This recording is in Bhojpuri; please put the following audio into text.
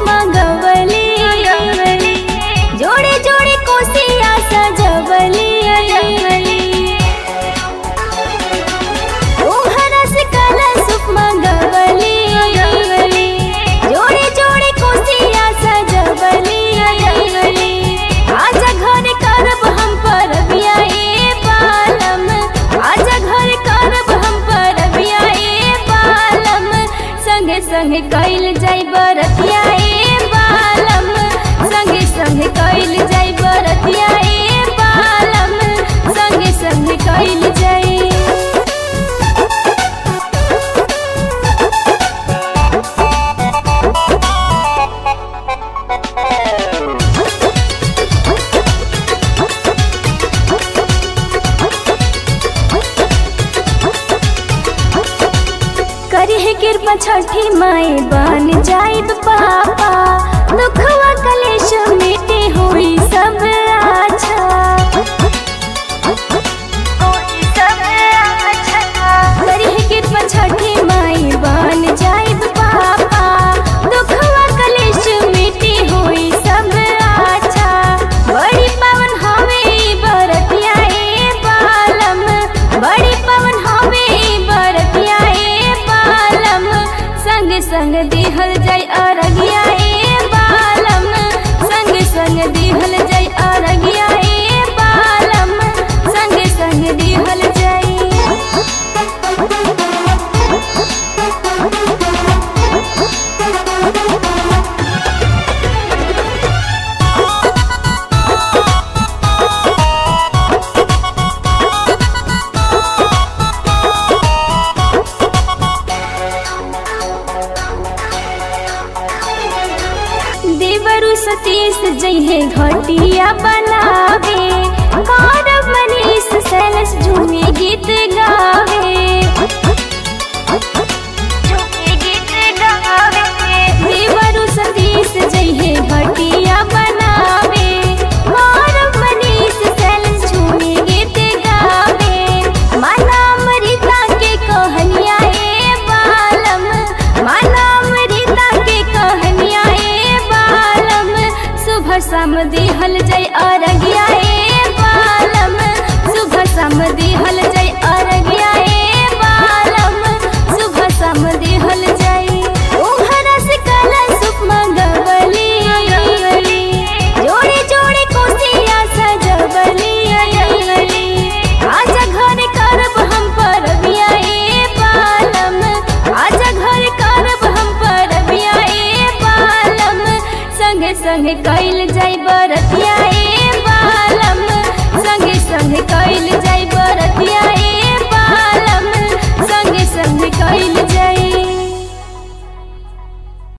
मंगवली जोड़े जोड़े कोसिया सजवली तोहरा से कलशुप मंगवली जोड़े जोड़े कोसिया सजवली आजा घर करब हम परबिया ए बालम आजा घर करब हम परबिया ए बालम संगे संगे कैल जाई बरतिया ए बालम संगे संगे कैल जाई बरतिया ए बालम संगे संगे कैल जाई करिहे कृपा छठी माए बन जाइब पापा दुखवा कलेश मिटे हुई सब अच्छा करिहे कृपा छठी माए बन जाइब पापा दुखवा कलेश मिटे हुई सब अच्छा बड़ी पवन हवे ई बरतिया ए बालम बड़ी पवन हवे ई बरतिया ए बालम संग संग दिहल जाय अरगिया ए बालम संग संग दिहल जाय अरगिया ए बालम संग संग दिहल जाय देवरु सतीश जइहे घटिया बनावे गौरव मनीष सैलस झूमे गीत गावे देवरु सतीश जइहे घटिया बनावे गौरव मनीष सैलस झूमे गीत गावे माना अमृता के कहनिया ए बालम माना अमृता के कहनिया ए बालम सुबह शाम दिहल जय अरगिया ए बालम सुबह शाम दिहल जय अरगिया ए बालम सुबह शाम दिहल जय ओहरा से कलशुप मंगवली जोड़े जोड़े कोसिया सजवली आजा घर करब हम परबिया ए बालम आजा घर करब हम परबिया ए बालम संगे संगे कैल जाई बरतिया ए बालम